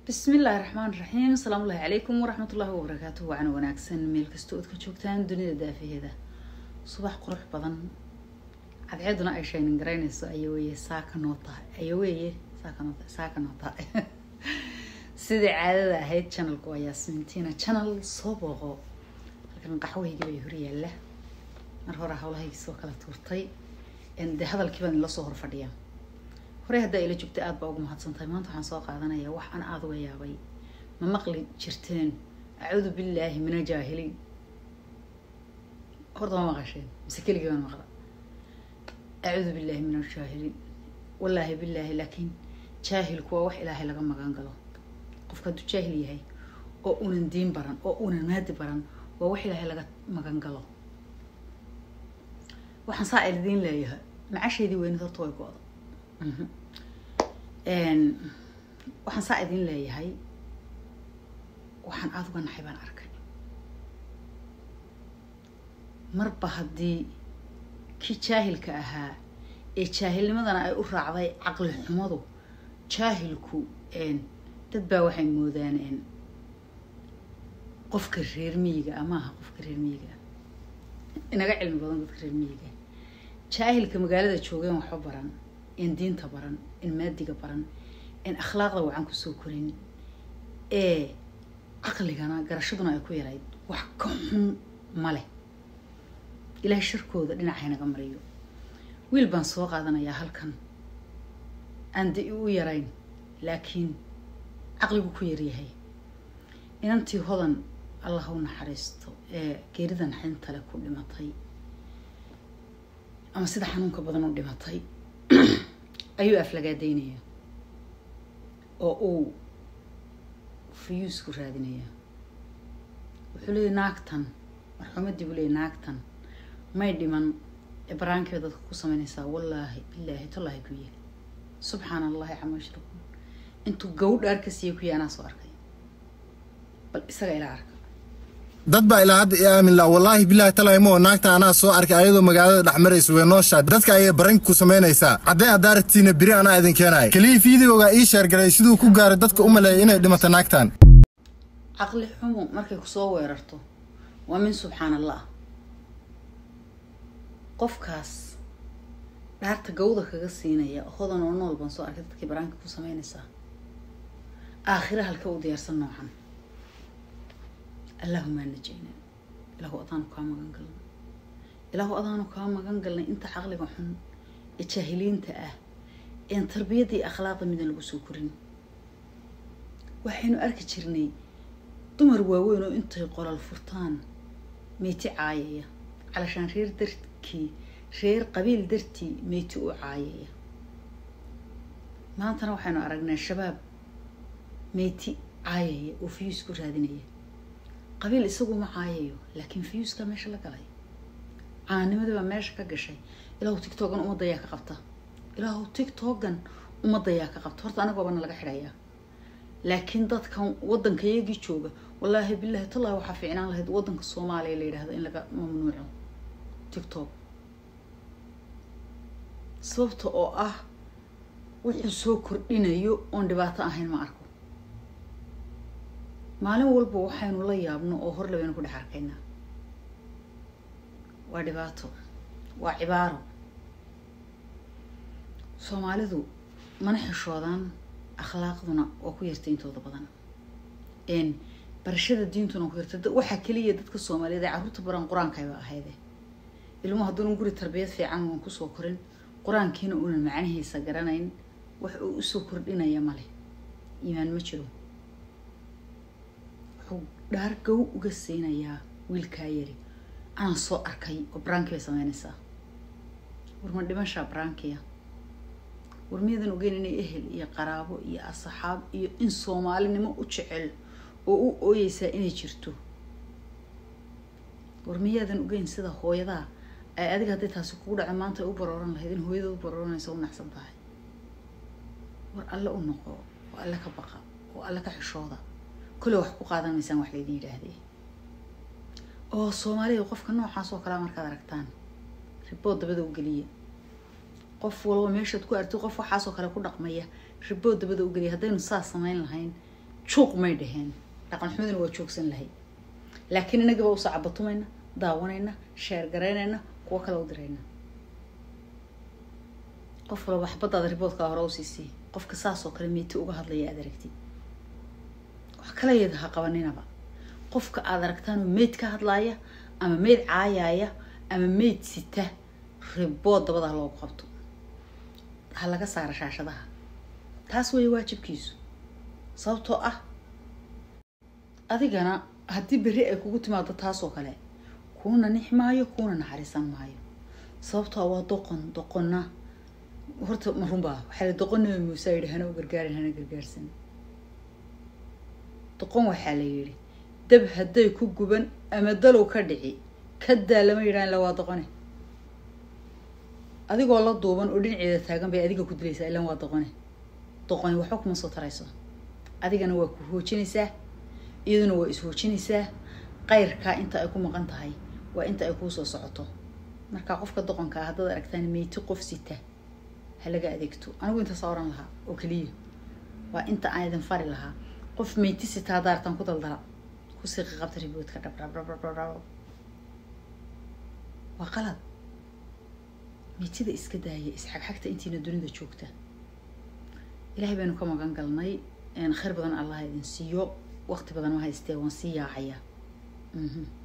bismi illaahi raxmaan raxiim asalaamu ullahi calaykum waraxmat ullahi wabarakaatuh waana wanaagsan meel kasta ood ka joogtaan dunida daafaheeda subax qurux badan cadceeduna ay shaynin garaynayso aya weeye saaka noo tahay aya weeye saaka noo tahay saaka noo tahay sidai caadada ahayd channelku waa yaasmintiina channel soo booqo halkan qaxwahayga bay hor yaalla mar hore hawlahaygi soo kala tuurtay dee hadalkii baan ila soo hor fadhiyaa horey haddaa ila joogta aada baa ugu mahadsantahay maanta waxaan soo qaadanayaa wax aan aada uga yaabay ma maqli jirteen acuudu billaahi mina jaahiliin horta ma maqasheen mise keligii baan maqla acuudu billaahi min aljaahiliin wallaahi billaahi laakiin jaahilku waa wax ilaahay laga magan galo qofka hadduu jaahil yahay oo unan diin baran oo unan maadi baran waa wax ilaahay laga magan galo waxaan saa ildiin leeyahay macasheedii weynid horta way go-da waxaan saa idin leeyahay waxaan aada uga naxay baan arkay marba haddii kii jaahilka ahaa ee jaahilnimadana ay u raacday caqli xumadu jaahilku dad baa waxay moodaan qofka reer miyiga amaaha qofka reer miyiga inaga cilmi badan dadka reer miyiga jaahilka magaalada joogeen waxba baran in diinta baran in maadiga baran in akhlaaqda wacan kusoo korin ee caqligana garashaduna ay ku yarayd wax ka xun ma leh ilaahay sharkooda dhinacaynaga mariyo wiil baan soo qaadanayaa halkan aan da u yarayn laakiin caqligu ku yaryahay inantii hodan allah u naxariisto ee geerida naxintale ku dhimatay ama sida xanuunka badan u dhimatay ayuu aflagaadaynaya oo uu fuyuusku raadinaya wuxuu leeyay naagtan marxuumadii buu leeyay naagtan may dhiman ee baraankeeda dadka ku samaynaysaa wallaahi bilaahi tallaahi kuya subxaana allahi cama yushrikuun intuu gawdhaar ka siiya kuya anaa soo arkay bal isaga ilaa arka dad baa ilaa hadda i aamin la wallaahi bilaahi talaymo naagta anaa soo arkay ayadoo magaalada dhex maraysa way nooshaa dadka ayay baranki ku samaynaysaa haddee adaaratiina beri anaa idin keenaya keliya fiideogaa ii sheergaray siduu ku gaaray dadka u maleeyay inay dhimato naagtan caqli xumu markay kusoo weerarto waa min subxaan allah qofkaas dhaarta gawda kaga siinaya hodan oo nool baan soo arkay dadkii baraanka ku samaynaysaa aakhira halka u diyaarsan noocan allahuma najayna ilaahu adaanu kaa magan galnay ilaahu adaanu kaa magan galnay inta caqliga xun ee jaahiliinta ah een tarbiyadda iyo akhlaaqda midan lagu soo korin waxaynu arki jirnay dumar waaweyn oo intay qolal furtaan meyti caayaya calashaan reer darkii reer qabiil dartii meyti u caayaya maantana waxaynu aragnay shabaab meyti caayaya oo fiyuus ku raadinaya qabiil isagu ma caayayo laakiin fiyuuskaa meesha la galay caanimadii baa meesha ka gashay ilaahu tictogan ummaddayaa ka qabta ilaahu tictogan ummaddayaa ka qabta horta anagoobana laga xidhayaa laakiin dadkan waddanka iyagii jooga wallaahi bilaahi tallahi waxaa fiicnaan lahayd waddanka soomaaliya la yidhahdo in laga mamnuuco tictok sababta oo ah wuxuu soo kordhinayo oon dhibaato ahayn ma arko maalin walba waxaynu la yaabno oo hor labaynu ku dhex arkaynaa waa dhibaato waa cibaaro soomaalidu mana xishoodaan akhlaaqduna waa ku yartay intooda badan barashada diintuna ku yartay waxaa keliya dadka soomaaliyeed ee carruurta baran qur-aankayba ahayde ilmuhu hadduunan guri tarbiyad fiican uan kusoo korin qur-aankiina uunan macnihiisa garanayn wax uu usoo kordhinaya male iimaan ma jiro wuxuu dhaar gow uga siinayaa wiilkaa yari anaan soo arkay oo baraanki bay sameynaysaa war ma dhimashaa baraankiya war miyadan ogeyn inay ehel iyo qaraabo iyo asxaab iyo in soomaalinimo u jecel oo u ooyeysaa inay jirto war miyaadan ogeyn sida hooyadaa ay adiga hadday taasi kugu dhaco maanta ay u barooran lahayd in hooyada u barooranaysa u naxsan tahay war alle u noqo oo alle ka baqa oo alle ka xishooda kule wax ku qaadan maysaan wax laydin yidhaahdee oo soomaalida qofka noocaas oo kalea markaad aragtaan ribood dabada u geliya qof walba meeshaad ku artid qof waxaasoo kale ku dhaqmaya ribood dabada u geliya haddaynu saas samayn lahayn juuq may dhaheen dhaqan xumaduna waa joogsan lahay laakiin inagaba usoo cabatumayna daawanayna sheer garaynayna kuwo kale u dirayna qof walba xabadaada riboodkaa hore usiisii qofka saas oo kale meyti uga hadlaya aad aragtid wax kala yada ha qabaninaba qofka aad aragtaanoo meyd ka hadlaaya ama meyd caayaaya ama meyd sita ribood dabada loogu qabto ha laga saara shaashadaha taas weeye waajibkiisu sababtoo ah adigana haddii berri ay kugu timaado taasoo kale kuuna nix maayo kuuna naxariisan maayo sababtoo waa doqon doqonna horta ma runbaa waxaa la doqon nabi muuse yidhi hana u gargaarin hana gargaarsan doqon waxaa la yidhi dab hadday ku guban ama dalow ka dhici ka daa lama yidhahan ila waa doqone adigoo la duuban oo dhinaceeda taagan bay adiga ku dilaysaa ilan waa doqone doqoni waxba kuma soo tarayso adigana waa ku hoojinaysaa iyaduna waa is-hoojinaysaa qayrkaa inta ay ku maqan tahay waa inta ay kuu soo socoto marka qofka doqonka ah haddaad aragtaan meyti qof sita ha laga adeegto anigu intaasa oran lahaa oo keliya waa inta aan idin fari lahaa qof meyti sita haddaa artaan ku daldala ku siiqi qabta riboodka dhabdhabdhabdhabdhab waa qalad meytida iska daaya isxagxagta intiina dunida joogta ilaahay baynu ka magan galnay khayr badan allah idin siiyo waqti badan ma haystee waan sii yaacayaa